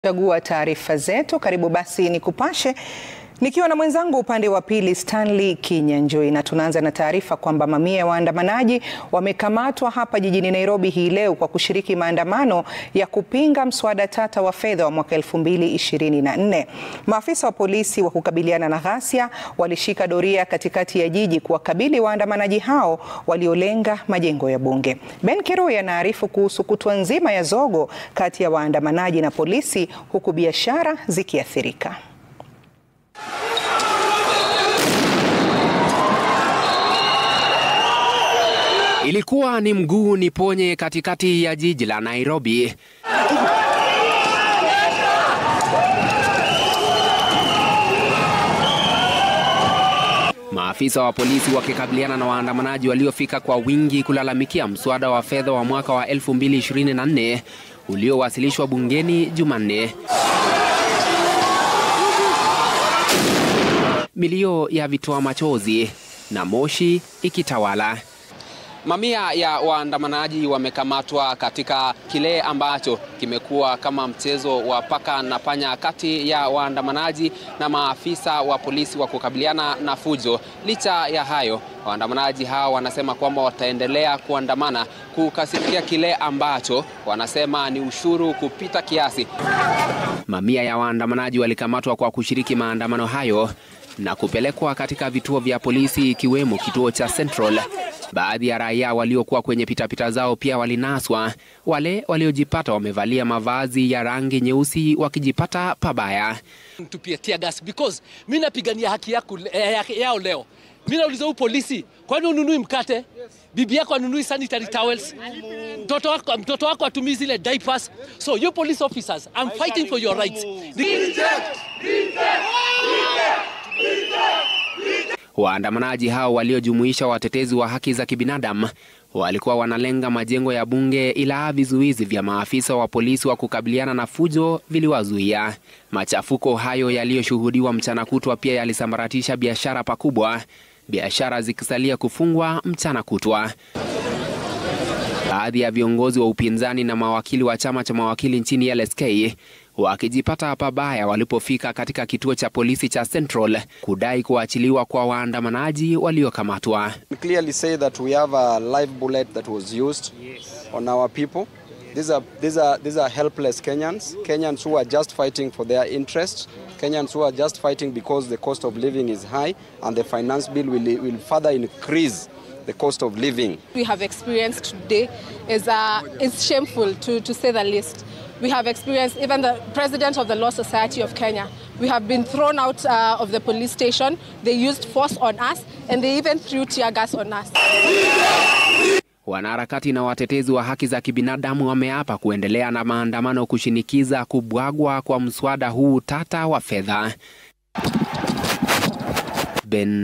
Chagua taarifa zetu. Karibu basi ni kupashe nikiwa na mwenzangu upande wa pili Stanley Kinyanjui, na tunaanza na taarifa kwamba mamia ya waandamanaji wamekamatwa hapa jijini Nairobi hii leo kwa kushiriki maandamano ya kupinga mswada tata wa fedha wa mwaka 2024. Maafisa wa polisi wa kukabiliana na ghasia walishika doria katikati ya jiji kuwakabili waandamanaji hao waliolenga majengo ya bunge. Ben Kirui anaarifu kuhusu kutwa nzima ya zogo kati ya waandamanaji na polisi huku biashara zikiathirika. Ilikuwa ni mguu ni ponye katikati ya jiji la Nairobi. Maafisa wa polisi wakikabiliana na waandamanaji waliofika kwa wingi kulalamikia mswada wa fedha wa mwaka wa 2024 uliowasilishwa bungeni Jumanne. Milio ya vitoa machozi na moshi ikitawala. Mamia ya waandamanaji wamekamatwa katika kile ambacho kimekuwa kama mchezo wa paka na panya kati ya waandamanaji na maafisa wa polisi wa kukabiliana na fujo. Licha ya hayo, waandamanaji hao wanasema kwamba wataendelea kuandamana kukasirikia kile ambacho wanasema ni ushuru kupita kiasi. Mamia ya waandamanaji walikamatwa kwa kushiriki maandamano hayo na kupelekwa katika vituo vya polisi ikiwemo kituo cha Central. Baadhi ya raia waliokuwa kwenye pitapita zao pia walinaswa. Wale waliojipata wamevalia mavazi ya rangi nyeusi wakijipata pabaya. Tupia tear gas because mimi napigania haki yako eh, yao leo. Mimi nauliza huyu polisi, kwani ununui mkate? Bibi yako anunui sanitary towels? Mtoto wako mtoto wako atumii zile diapers? So you police officers, I'm fighting for your rights. Waandamanaji hao waliojumuisha watetezi wa haki za kibinadamu walikuwa wanalenga majengo ya bunge, ila vizuizi vya maafisa wa polisi wa kukabiliana na fujo viliwazuia. Machafuko hayo yaliyoshuhudiwa mchana kutwa pia yalisambaratisha biashara pakubwa, biashara zikisalia kufungwa mchana kutwa. Baadhi ya viongozi wa upinzani na mawakili wa chama cha mawakili nchini LSK wakijipata pabaya walipofika katika kituo cha polisi cha Central kudai kuachiliwa kwa waandamanaji waliokamatwa. clearly say that we have a live bullet that was used on our people. These are, these are, these are helpless Kenyans, Kenyans who are just fighting for their interests, Kenyans who are just fighting because the cost of living is high and the finance bill will, will further increase the cost of living. we have experienced today is, uh, is shameful to, to say the least. We have experienced even the president of the Law Society of Kenya. We have been thrown out uh, of the police station. They used force on us and they even threw tear gas on us. Wanaharakati na watetezi wa haki za kibinadamu wameapa kuendelea na maandamano kushinikiza kubwagwa kwa mswada huu tata wa fedha. Ben